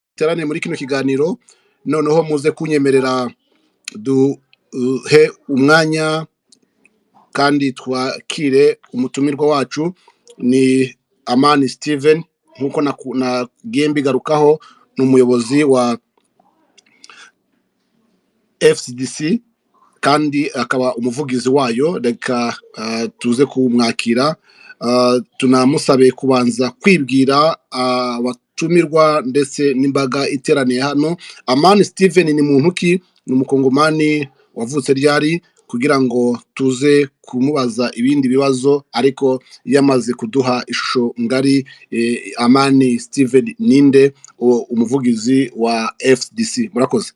duteraniye muri kino kiganiro noneho muze kunyemerera duhe umwanya kandi twakire umutumirwa wacu ni amani steven nk'uko nagiye mbigarukaho ni umuyobozi wa fcdc kandi akaba umuvugizi wayo reka ah, tuze kumwakira Ah, tunamusabe kubanza kwibwira ah, abatumirwa ndetse n'imbaga iteraniye hano amani steven ni muntu ki ni umukongomani wavutse ryari kugira ngo tuze kumubaza ibindi bibazo ariko yamaze kuduha ishusho ngari eh, amani steven ninde uwo- umuvugizi wa fcdc murakoze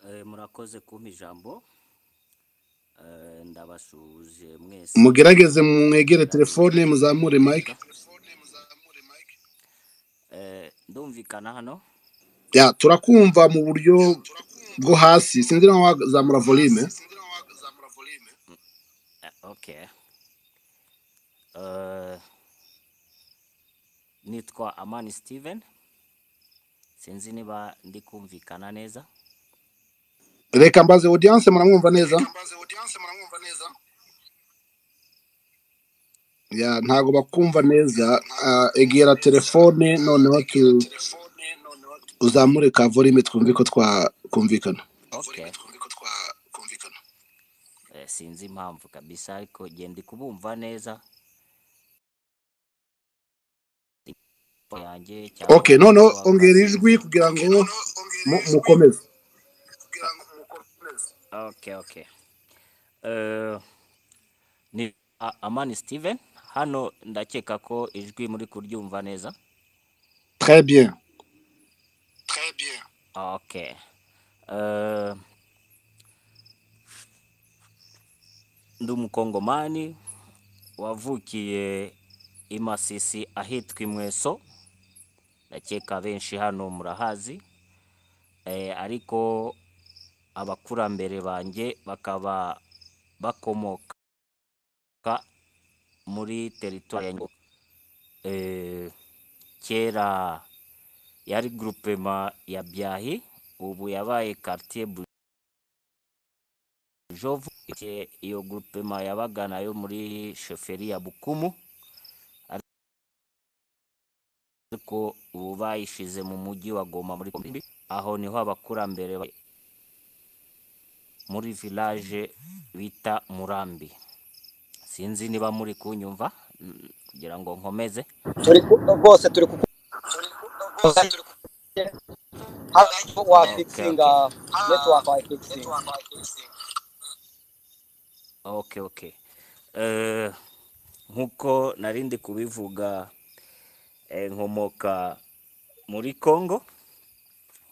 Eh, murakoze kumpa ijambo Eh, ndabashuhuje mwese mugerageze mwegere telefone ndabifurije muzamure mike kwiga Eh, ndumvikana hano ya turakumva mu buryo bwo hasi sinzi nawe wazamura volume Eh, okay Eh, nitwa amani steven sinzi niba ndi kumvikana neza reka mbaze audience muramwumva neza ya ntago bakumva neza Ah, egera telefone noneho tu- uzamure ka volume twumve ko twakumvikana okay eh, sinzi impamvu kabisa ariko gendi kubumva neza yanjye cyangwa okay noneho network ongera ijwi sinzi kugira ngo mu- mukomeze okay okay Eh, ni A- amani steven hano ndakeka ko ijwi muri kuryumva neza très bien okay Eh, ndi umukongomani wavukiye i masisi ahitwa imweso ndakeka benshi hano murahazi Eh, ariko abakurambere banjye bakaba bakomoka muri teritwari ya Nyundo. Eh, kera yari groupema ya byahi ubu yabaye quartier bujovu Igihe iyo groupema yabaga nayo muri shoferi ya bukumu ariko ubu bayishize mu mujyi wa goma muri Kombi. aho niho abakurambere ba- muri village bita murambi sinzi niba muri kunyumva mm, kugira ngo nkomeze turi ku- rwose turi kukuza hafi okay okay wafikisinga netiwaka wafikisinga okay okay Eh, nk'uko nari ndi kubivuga eh, nkomoka muri congo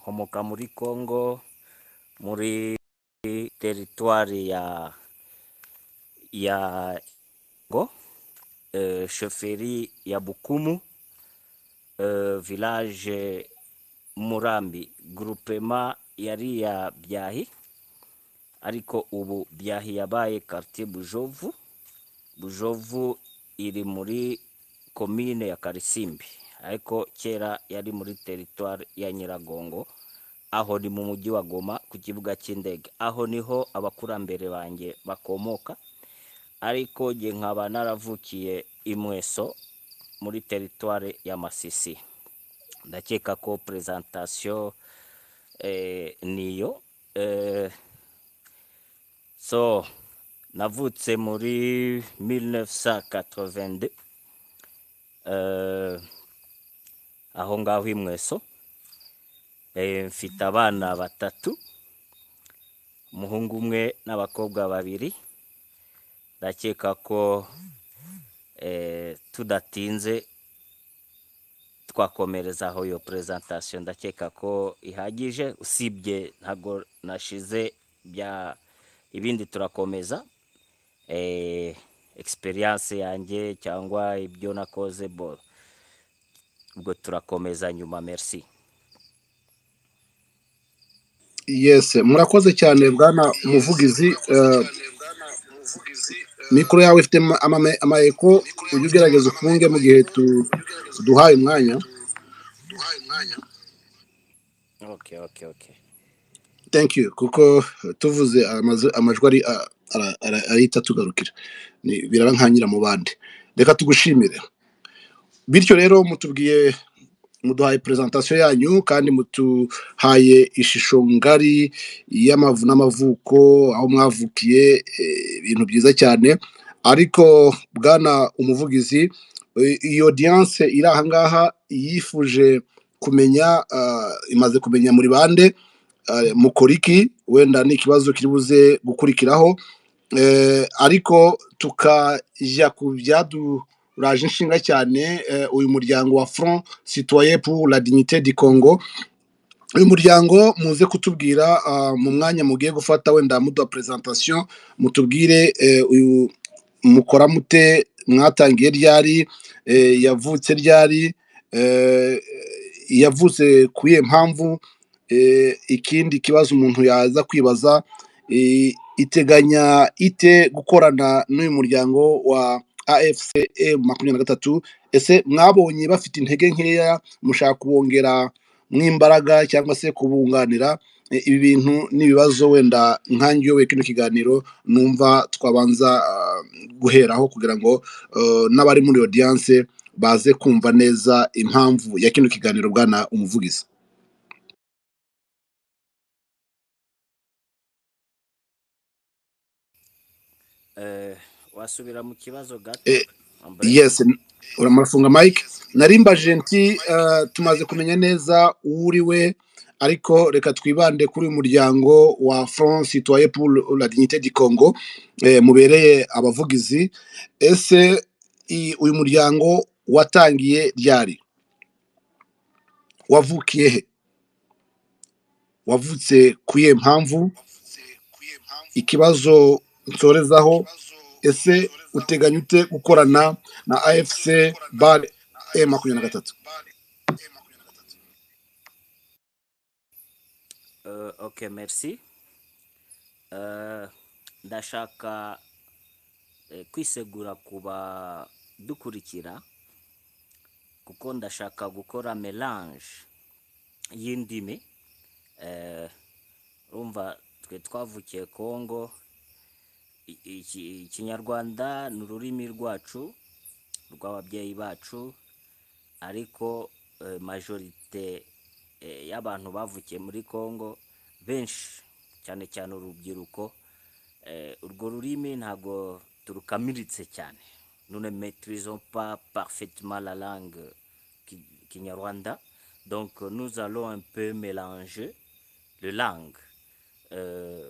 nkomoka muri congo muri teritwari ya ya ngo eh, shoferi ya bukumu eh, village murambi groupema yari ya byahi ariko ubu byahi yabaye quartier bujovu bujovu iri muri komine ya karisimbi ariko kera yari muri teritwari ya nyiragongo aho ni mu mujyi wa goma ku kibuga cy'indege aho niho abakurambere banjye bakomoka ariko jye nkaba naravukiye imweso muri teritwari ya masisi ndakeka ko prezantasiyo eh, niyo eh, so navutse muri 1982 eh, aho ngaho imweso eh, mfite abana batatu umuhungu umwe n'abakobwa babiri ndakeka ko eh, tudatinze twakomereza aho iyo prezantasiyo ndakeka ko ihagije usibye ntago nashize bya ibindi turakomeza eh, experience yanjye cyangwa ibyo nakoze bo ubwo turakomeza nyuma merci yes murakoze cyane bwana umuvugizi eh, mikoro yawe ifite amayeko ujye ugerageza ufunge mu gihe tu- duhaye umwanya oke oke oke thank you kuko tuvuze amazu- amajwi ari a- ara- ara- arahita atugarukira Ni- biraba nkangira mu bandi reka tugushimire bityo rero mutubwiye muduhaye presentation yanyu kandi mutuhaye ishusho ngari y'amavu n'amavuko aho mwavukiye eh, ibintu byiza cyane ariko bwana umuvugizi eh, iyi audience iri ahangaha yifuje kumenya ah, imaze kumenya muri bande eh, mukora iki wenda ni ikibazo kiri buze gukurikiraho Eh, ariko tukajya ku byaduraje inshinga cyane eh, uyu muryango wa front citoyen pour la dignité du congo uyu muryango muze kutubwira ah, mu mwanya mugiye gufata wenda muduha presentation mutubwire eh, uyu mukora mute mwatangiye ryari eh, yavutse ryari eh, yavutse ku iyihe mpamvu eh, ikindi kibazo umuntu yaza kwibaza eh, iteganya ite gukorana n'uyu muryango wa afce makumyabiri na gatatu ese mwabonye bafite intege nkeya mushaka kubongera mw'imbaraga cyangwa se kubunganira Eh, ibi bintu n'ibibazo wenda nkange uyoboye kino kiganiro numva twabanza ah, guheraho kugira ngo eh, n'abari muri audience baze kumva neza impamvu ya kino kiganiro bwana umuvugizi Eh, wasubira mu kibazo gato Eh, Ambure. yes uramarafunga mike narimba genti eh, tumaze kumenya neza uwo uri we ariko reka twibande kuri uyu muryango wa front citoyen pour la dignité du congo eh, mubereye abavugizi ese i- uyu muryango watangiye ryari wavukiye he wavutse ku iyihe mpamvu ikibazo nsorezaho ese uteganya ute gukorana na afc bar e makumyabiri na gatatu Euh, ok merci Euh, ndashaka eh, kwisegura kuba dukurikira kuko ndashaka gukora melange y'indimi Eh, urumva twe twavukiye kongo I- iki- ikinyarwanda ni ururimi rwacu rw'ababyeyi bacu ariko eh, majorite eh, y'abantu bavukiye muri Congo benshi cyane cyane urubyiruko eh, urwo rurimi ntabwo turukamiritse cyane nous ne maîtrisons pas parfaitement la langue ki- kinyarwanda donc euh, nous allons un peu mélanger le langue euh,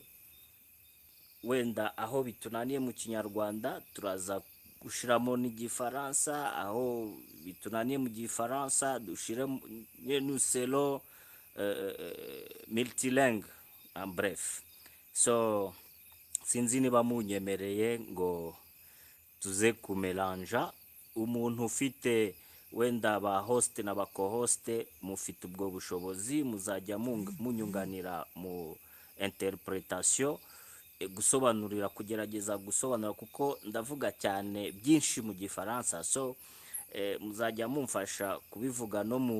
wenda aho bitunaniye mu kinyarwanda turaza gushyiramo n'igifaransa aho bitunaniye mu gifaransa dushyire nuselo miltilingue en bref so sinzi niba munyemereye ngo tuze kumeranja umuntu ufite wenda ba host na ba co-hoste mufite ubwo bushobozi muzajya mung- munyunganira mu interpretation eh, gusobanurira kugerageza gusobanura kuko ndavuga cyane byinshi mu gifaransa so eh, muzajya mumfasha kubivuga no mu,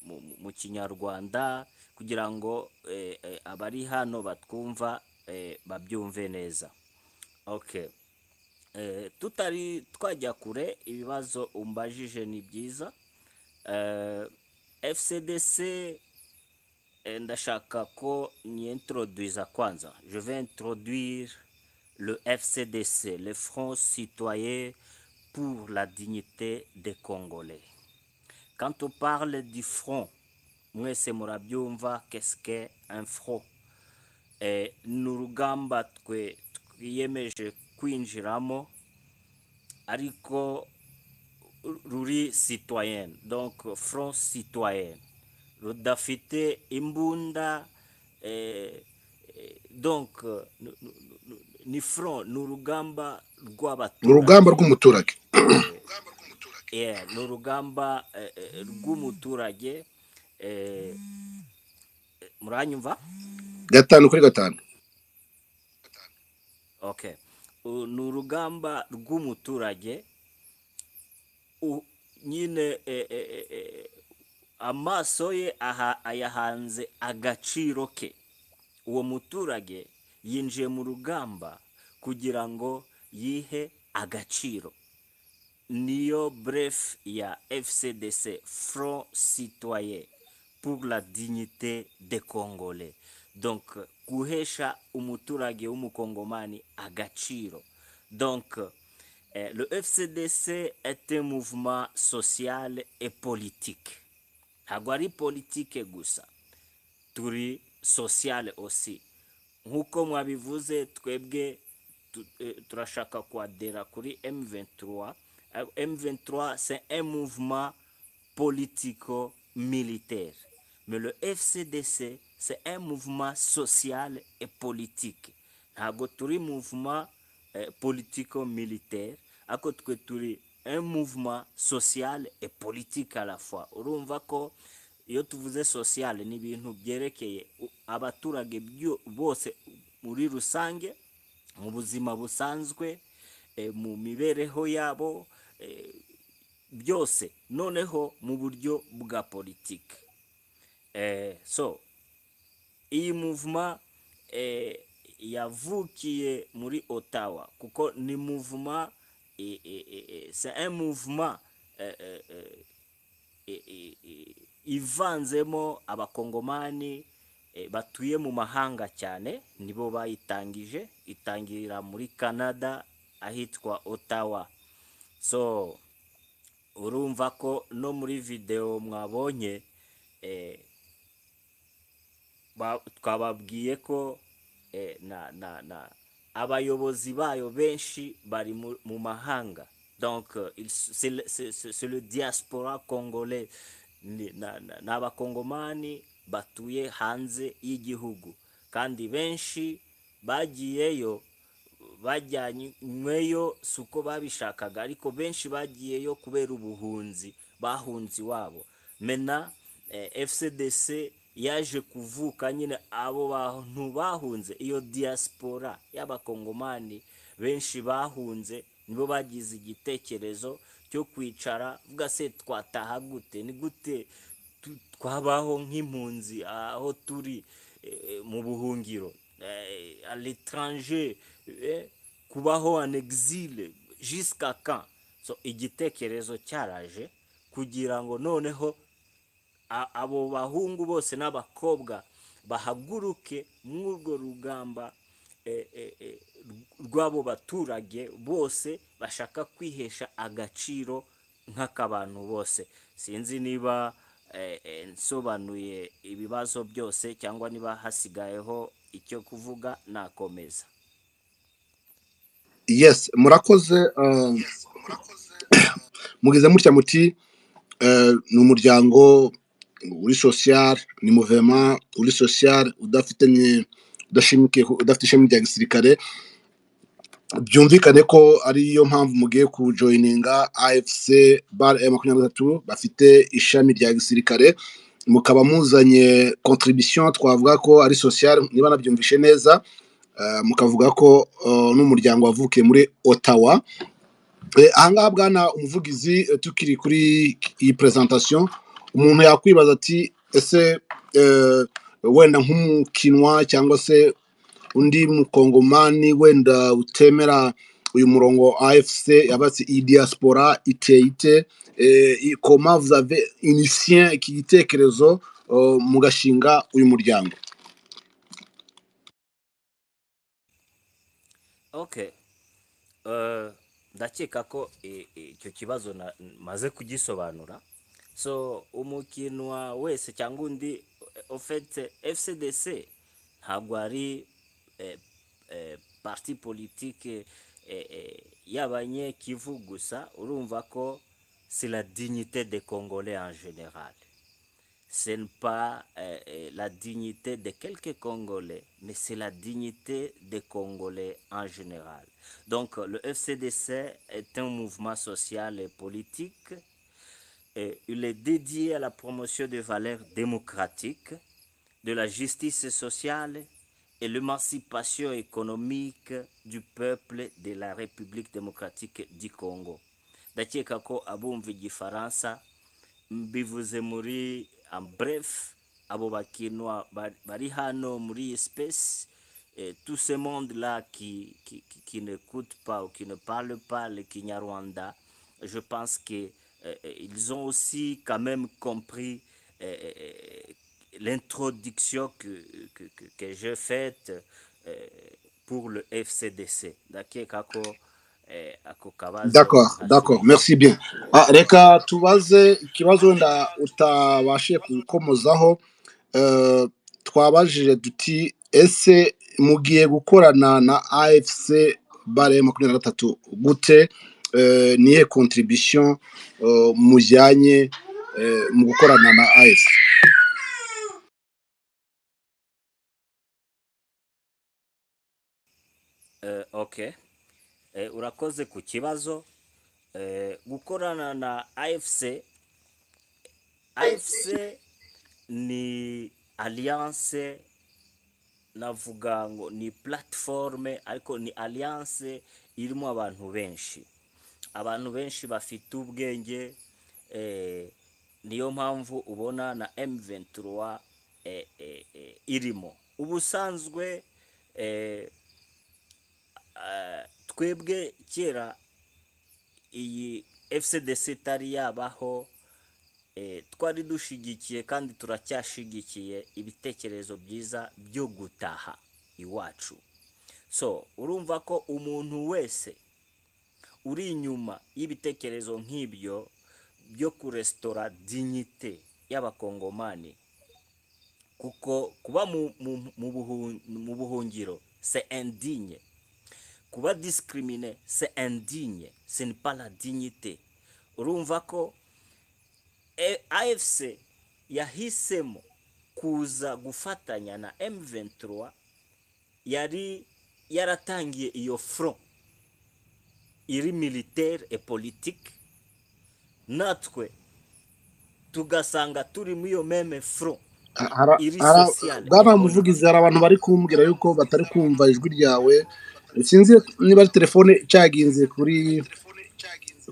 mu, mu- mu kinyarwanda kugira ngo eh, eh, abari hano batwumva eh, babyumve neza okay Eh, tutari twajya kure ibibazo umbajije ni byiza Eh, fcdc eh, ndashaka ko nyintroduisa kwanza je vais introduire le fcdc le front citoyen pour la dignité des congolais quand on parle du front mwese murabyumva qu'est-ce que un front eh, ni urugamba twe twiyemeje kwinjiramo ariko ruri citoyen donc front citoyen rudafite imbunda eh, eh, donc eh, nu- nu- nu- nu- ni front ni urugamba ni urugamba rw'abaturage rw'umuturage Yeah, ni urugamba eh, eh, rw'umuturage eh, muranyumva gatanu kuri gatanu okay u- ni urugamba rw'umuturage u- nyine eh, eh, eh, eh, amaso ye aha- ayahanze agaciro ke uwo muturage yinjiye mu rugamba kugira ngo yihe agaciro niyo bref ya FCDC Front Citoyen pour la dignité des Congolais donc guhesha umuturage w'umukongomani agaciro donc eh, le FCDC est un mouvement social et politique ntabwo ari politike gusa turi social aussi nk'uko mwabivuze twebwe tu- eh, turashaka kwadera kuri M23 Eh, M23 c'est un mouvement politico-militaire mais le FCDC c'est un mouvement social et politique ntabwo turi mouvement eh, politico-militaire ako twe turi un mouvement social et politique à la fois urumva ko iyo tuvuze social ni ibintu byerekeye u- abaturage byo- bose muri rusange mu buzima busanzwe eh, mu mibereho yabo eh, byose noneho mu buryo bwa politiki Eh, so iyi muvuma eh, yavukiye muri otawa kuko ni muvuma eh, eh, eh, eh, c'est un mouvement eh, eh, eh, i- i- i- ivanzemo abakongomani eh, batuye mu mahanga cyane nibo bayitangije itangira muri canada ahitwa ottawa so urumva ko no muri videwo mwabonye eh, ba- twababwiye ko eh, na na na abayobozi bayo benshi bari mu mu mahanga donc euh, il- c'est le- c'est- c'est- c'est le diaspora congolais ni na- na- ni abakongomani batuye hanze y'igihugu kandi benshi bagiyeyo bajyanyweyo si uko babishakaga ariko benshi bagiyeyo kubera ubuhunzi bahunze iwabo mena eh, fcdc yaje kuvuka nyine abo bantu bahunze iyo diaspora y'abakongomani benshi bahunze nibo bagize igitekerezo cyo kwicara vuga se twataha gute ni gute tu- twabaho nk'impunzi aho turi eh, mu buhungiro eh, à l'étranger eh, kubaho en exil jusqu'à quand so igitekerezo cyaraje kugira ngo noneho a- abo bahungu bose n'abakobwa bahaguruke muri urwo rugamba eh, eh, eh, rw'abo baturage bose bashaka kwihesha agaciro nk'akabantu bose sinzi niba eh, eh, nsobanuye ibibazo byose cyangwa niba hasigayeho icyo kuvuga nakomeza yes murakoze uh, mugize mutya muti eh, ni umuryango uri social ni muvema uri social udafite ni- udashimikiye ku- udafite ishami rya gisirikare byumvikane ko ariyo mpamvu mugiye kujoyininga afc bar e makumyabiri na gatatu bafite ishami rya gisirikare mukaba muzanye contribution twavuga ko ari social niba nabyumvishe neza eh, mukavuga ko eh, n'umuryango wavukiye muri ottawa Eh, ahangaha bwana umuvugizi eh, tukiri kuri iyi presentation umuntu yakwibaza ati ese eh, wenda nk'umukinwa cyangwa se undi mukongomani wenda utemera uyu murongo afc yabatse iyi diaspora iteye ite eh, i- comment vous avez initien iki gitekerezo eh, mugashinga uyu muryango okay Eh, ndakeka ko eh, eh, icyo kibazo na- maze kugisobanura so umukinwa wese cyangwa undi ofete fcdc ntabwo ari eh, eh, parti politike eh, eh, y'abanyekivu gusa urumva ko c'est la dignité des congolais en général ce n'est pas euh, euh, la dignité de quelques Congolais, mais c'est la dignité des Congolais en général. Donc euh, le FCDC est un mouvement social et politique. Et il est dédié à la promotion des valeurs démocratiques, de la justice sociale et l'émancipation économique du peuple de la République démocratique du Congo ndakeka ko abumva igifaransa mbivuze muri en bref abo bakinwa ba- bari hano muri iyi space eh, tout ce monde là qui, qui, qui, qui n'écoute pas ou qui ne parle pas le Kinyarwanda je pense que euh, euh, ils ont aussi quand même compris euh, euh, l'introduction que, que, que, que j'ai faite euh, pour le FCDC ndakeka ko eh, ako kabazo D'accord, d'accord, hakiri merci bien. Ah, reka tubaze ikibazo wenda utabashije gukomozaho eh, twabajije duti ese mugiye gukorana na AFC bare makumyabiri na gatatu gute Eh, niye contribution eh, mujyanye eh, mu gukorana na AFC Eh, okay Eh, urakoze ku kibazo Eh, gukorana na afc afc ni alliance navuga ngo ni platforme ariko ni alliance irimo abantu benshi abantu benshi bafite ubwenge eh, niyo mpamvu ubona na m23 eh, eh, eh, irimo ubusanzwe eh, eh, twebwe kera iyi fcdc itari yabaho eh, twari dushyigikiye kandi turacyashyigikiye ibitekerezo byiza byo gutaha iwacu so urumva ko umuntu wese uri inyuma y'ibitekerezo nk'ibyo byo kurestora dinyite y'abakongomani kuko kuba mu, mu, mu, buhun, mu buhungiro se indigne kuba disikiriminé se indigne se ni pa la dignité urumva ko E- AFC yahisemo kuza gufatanya na M23 yari yaratangiye iyo front iri militaire et politique natwe tugasanga turi muri iyo meme front Ara- iri ara- sociale et bwana muvugizi politique hari abantu bari kumbwira yuko batari kumva ijwi ryawe sinzi niba ari telefone cyaginze kuri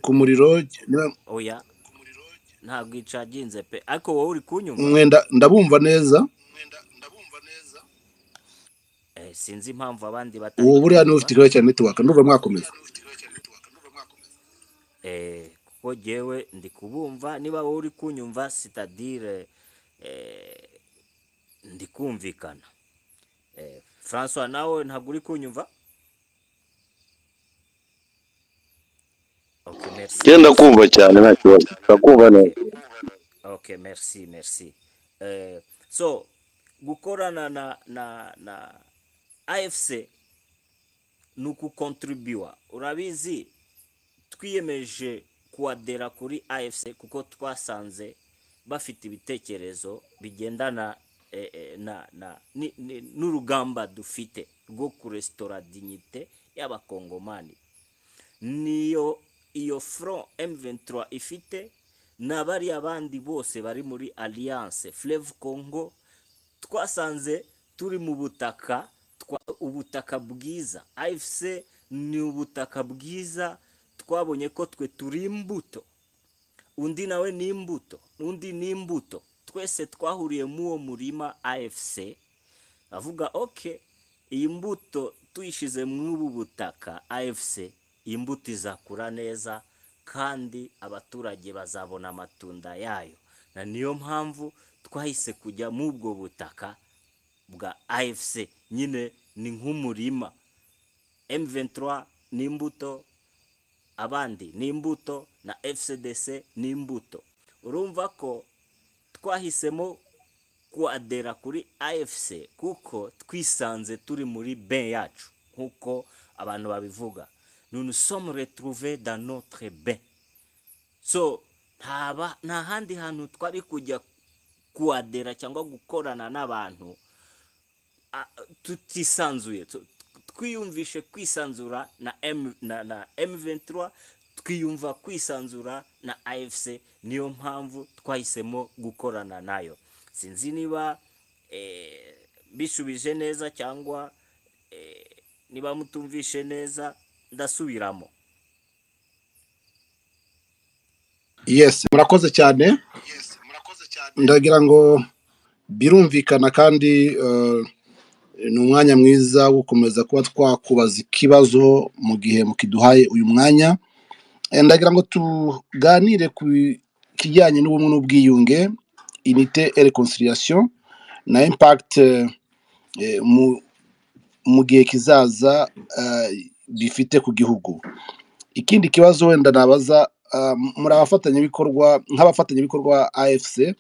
ku muriro niba- oya ntabwo icaginze pe ariko wowe uri kunyumva mwenda ndabumva neza eh, sinzi impamvu abandi batari ubu buriya niwe kunyumva ufite ikibazo cya netiwaka ndumva mwakomeza eh, kuko jyewe ndi kubumva niba wowe uri kunyumva sitadire eh, ndi kumvikana eh, francois nawe ntabwo uri kunyumva ok merci genda merci kumva cyane nta kibazo ndakumva ok neza ok merci merci eh, so gukorana na na na afc ni ugukontribuwa urabizi twiyemeje kuwadera kuri afc kuko twasanze bafite ibitekerezo bigendana eh, eh, na na ni- ni- n'urugamba dufite rwo kurestora dignite y'abakongomani niyo iyo front M23 ifite na bariya bandi bose bari muri alliance Fleuve Congo twasanze turi mu butaka twa, ubutaka bwiza AFC ni ubutaka bwiza twabonye ko twe turi imbuto undi nawe ni imbuto undi ni imbuto twese twahuriye mu uwo murima AFC avuga ok iyi mbuto tuyishyize muri ubu butaka afc iyi mbuto izakura neza kandi abaturage bazabona amatunda yayo na niyo mpamvu twahise kujya muri ubwo butaka bwa afc nyine ni nk'umurima m23 ni imbuto abandi ni imbuto na fcdc ni imbuto urumva ko twahisemo kuadera kuri afc kuko twisanze turi muri ben yacu nk'uko abantu babivuga nous nous sommes retrouvés dans notre bain so ntaba nta handi hantu twari kujya kuadera cyangwa gukorana n'abantu a- tutisanzuye tu- twiyumvishe kwisanzura na M, na, na M23 twiyumva kwisanzura na AFC niyo mpamvu twahisemo gukorana nayo sinzi niba eh, bisubije neza cyangwa eh, niba mutumvishe neza ndasubiramo yes murakoze cyane ndagira ngo birumvikana kandi eh, ni umwanya mwiza wo gukomeza kuba twakubaza ikibazo mu gihe mukiduhaye uyu mwanya Eh, ndagira ngo tuganire ku kijyanye n'ubumwe n'ubwiyunge inite et reconciliation na impact eh, eh, mu mu gihe kizaza eh, bifite ku gihugu ikindi kibazo wenda nabaza ah, muri abafatanyabikorwa nk'abafatanyabikorwa afc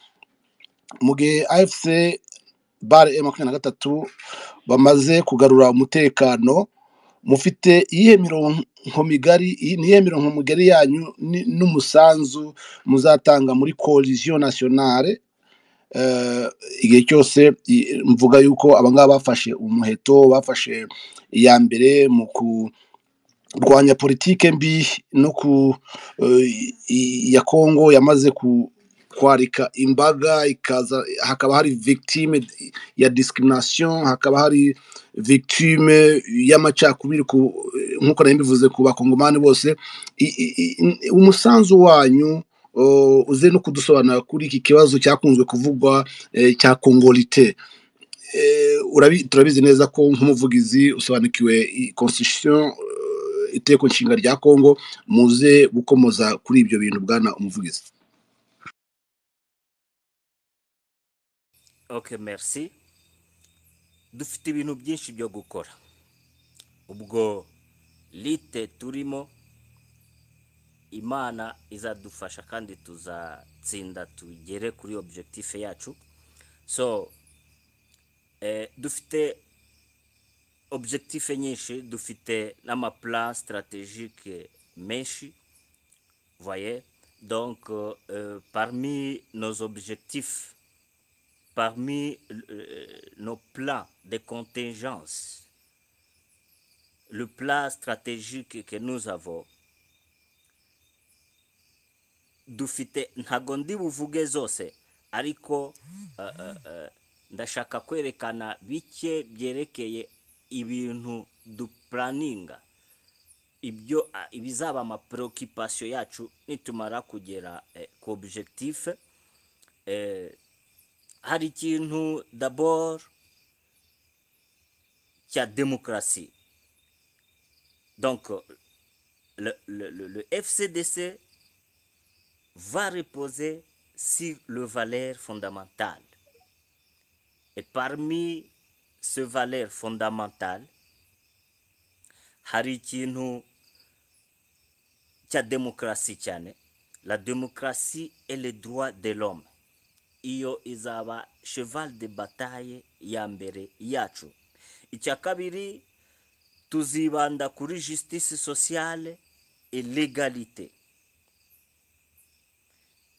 mu gihe afc bare e makumyabiri na gatatu bamaze kugarura umutekano mufite iyihe mirongo migari iyi- niyihe mirongo migari yanyu ni- n'umusanzu muzatanga muri coalition nationale eh, igihe cyose i- mvuga yuko abangaba bafashe umuheto bafashe iya mbere mu kurwanya politike mbi no ku eh, i- ya kongo yamaze ku kwarika imbaga ikaza hakaba hari victime ya discrimination hakaba hari victime y'amacakubiri ku nk'uko nari mbivuze ku bakongomani bose I- i- i- umusanzu wanyu uh, uze no kudusobanura kuri iki kibazo cyakunzwe kuvugwa eh, cya kongolite Eh, urabi- turabizi neza ko nk'umuvugizi usobanukiwe i- constitution eh, iteko nshinga rya kongo muze gukomoza kuri ibyo bintu bwana umuvugizi ok merci dufite ibintu byinshi byo gukora ubwo lite turimo imana izadufasha kandi tuzatsinda tugere kuri objectif yacu so eh, dufite objectif nyinshi dufite n'amaplan stratégique menshi voyez donc euh, euh, parmi nos objectifs parmi euh, nos plans de contingence le plan stratégique que nous avons dufite ntago ndi buvuge zose ariko eh, eh, eh, ndashaka kwerekana bike byerekeye ibintu dupuraninga ibyo ah, ibizaba amapreoccupation yacu nitumara kugera eh, ku objectif eh, hari ikintu d'abord cya demokarasi donc le, le, le, le fcdc va reposer sur le valeur fondamentale. Et parmi ce valeur fondamentale, hari ikintu cya demokarasi cyane. La démocratie et les droits de l'homme. Iyo izaba cheval de bataille ya mbere yacu. Icya kabiri, tuzibanda kuri justice sociale et l'égalité.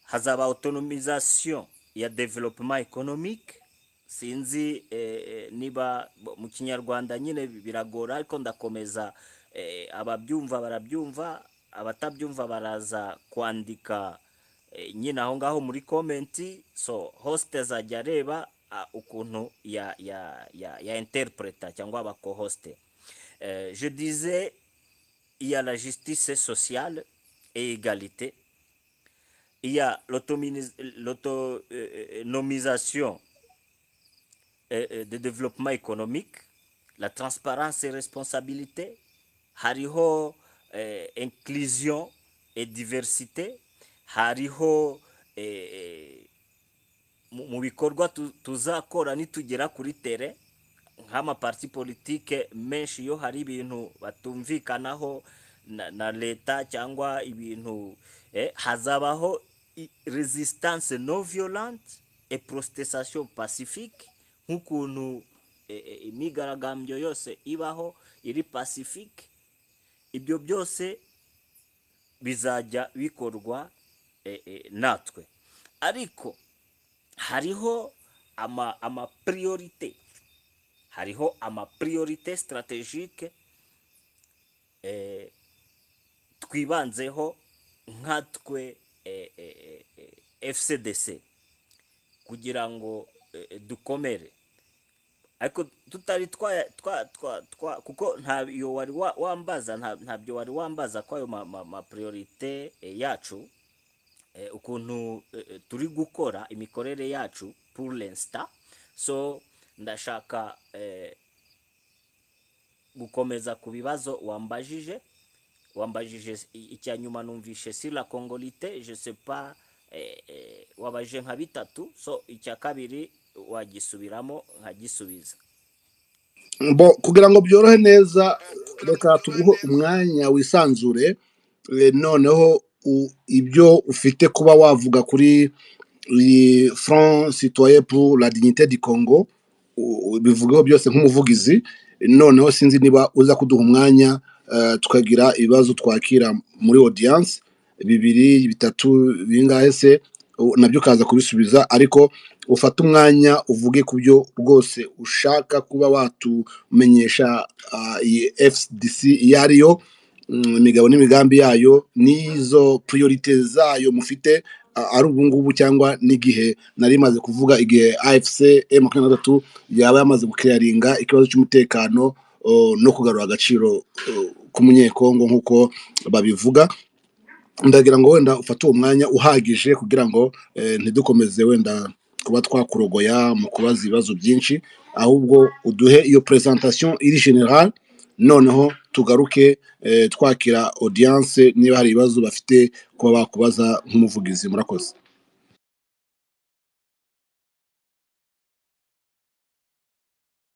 hazaba autonomisation ya development economic sinzi eh, niba bo- mu kinyarwanda nyine biragora ariko ndakomeza eh, ababyumva barabyumva abatabyumva baraza kwandika eh, nyine aho ngaho muri komenti so host azajya areba ah, ukuntu ya ya ya, ya interpreta cyangwa abakohoste eh, je disais il y a la justice sociale et égalité il y a l'autominis- l'autonomisation euh, euh, de développement économique, la transparence et responsabilité, hariho euh, inclusion et diversité, hariho eh, mu mu bikorwa tu- tuzakora nitugera kuri tere nk'amaparti politike menshi iyo hari ibintu batumvikanaho na, na leta cyangwa ibintu eh, hazabaho i- resistance non violente et protestation pacifique nk'ukuntu eh, eh, imyigaragambyo yose ibaho iri pacifique ibyo byose bizajya bikorwa eh, eh, natwe ariko hariho ama amapriorite hariho amapriorite strategike eh, twibanzeho nkatwe eh, eh, eh, eh, fcdc kugira ngo eh, eh, dukomere ariko tutari twaya- twa twa twa kuko ntabyo wari wa- wambaza nta- ntabyo wari wambaza ko ayo ma- ma- mapriorite eh, yacu eh, ukuntu eh, eh, turi gukora imikorere yacu pour l'instant so ndashaka eh, gukomeza ku bibazo wambajije wambajije i- icya nyuma numvishe si la congolite je sais pas eh, eh, wabaje nka bitatu so icya kabiri wagisubiramo nkagisubiza Bo, kugira ngo byorohe neza reka tuguhe umwanya wisanzure eh, noneho u- ibyo ufite kuba wavuga kuri iyi front citoyen pour la dignité du congo u- u- bivugeho byose nk'umuvugizi noneho sinzi niba uza kuduha umwanya eh, tukagira ibibazo twakira muri audience bibiri bitatu bingahe se u- nabyo ukaza kubisubiza ariko ufate umwanya uvuge ku byo rwose ushaka kuba watu kumenyesha ah, iyi fcdc iyo ari yo mm, imigabo n'imigambi yayo n'izo priorite zayo mufite ah, ari ubu ngubu cyangwa n'igihe nari maze kuvuga igihe afc m makumyabiri na gatatu yaba yamaze gukiraringa ikibazo cy'umutekano oh, no kugarura agaciro oh, k'umunyekongo nk'uko babivuga ndagira ngo wenda ufate uwo mwanya uhagije kugira ngo eh, ntidukomeze wenda kuba twakurogoya mu kubaza ibibazo byinshi ahubwo uduhe iyo presentation iri general noneho tugaruke eh, twakira audience niba hari ibibazo bafite kuba bakubaza nk'umuvugizi murakoze